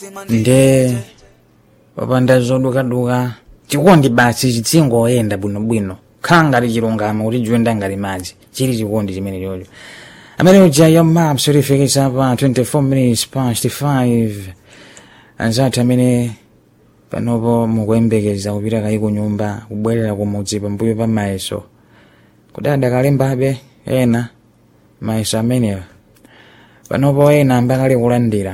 nde popanda zodukaduka chikondi basi chitsingoyenda bwinobwino khala ngati chilungamo kuti chiwenda ngati madzi chili chikondi chimene chocho amene uja ya maps ulifikisa pa 24 minutes past 5 anzathu amene panopo mukuyembekeza kupita kayi ku nyumba kubwerera kumudzi pambuyo pa mayeso kudada kalembabe ena mayeso amenewa panopo ena ambakali kulandira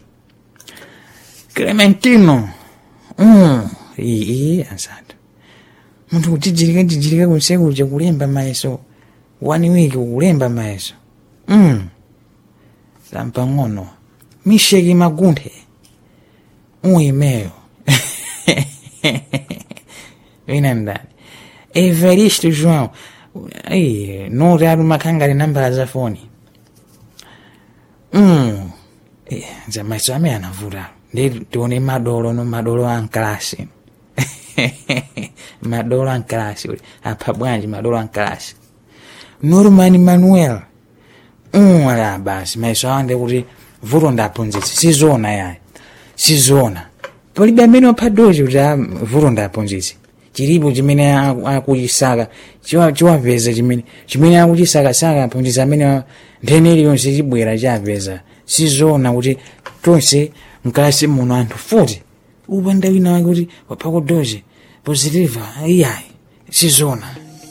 clementino mm. iyi anzathu munthu kutijirika tijirika kunsekuja kulemba mayeso one week kulemba mayeso mm. lampang'ono misheki magunthe uyimeyo wina ndani evaristo joão ai noti ati makhangati nambala za foni mm. Eh, nza maiso amene anavuta ndi tione madolo no madolo ankalasi madolo ankalasi uli apha bwanji madolo ankalasi norman manuel um ala basi maiso awande kuti vuto ndaphunzitsi sizona yayi sizona palibe amene wapha dozi kuti ah, vuto ndaphunzitsi chilipo chimene aku- akuchisaka chiwa- chiwapeza chimene chimene akuchisakasaka aphunzitsi amene nthene iliyonse chibwera chapeza sizona kuti tonse mkalasi muno anthu futi upanda wina wake kuti wapha kudozi positiva iyayi sizona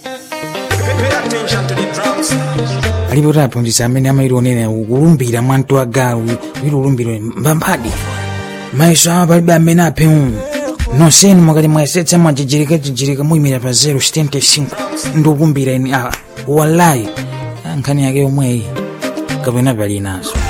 alipo kuti aphunzitsi amene amailionera kulumbira mwanto agalu wilulumbiro mbamphadi maiso awa palibe amene aphe umu nonsenu mwakati mwayesetsa mwajijirika jijirika muyimira pa 075 ndikukumbira ini awa wallayi nkhani yake yomweyi kapena pali nazo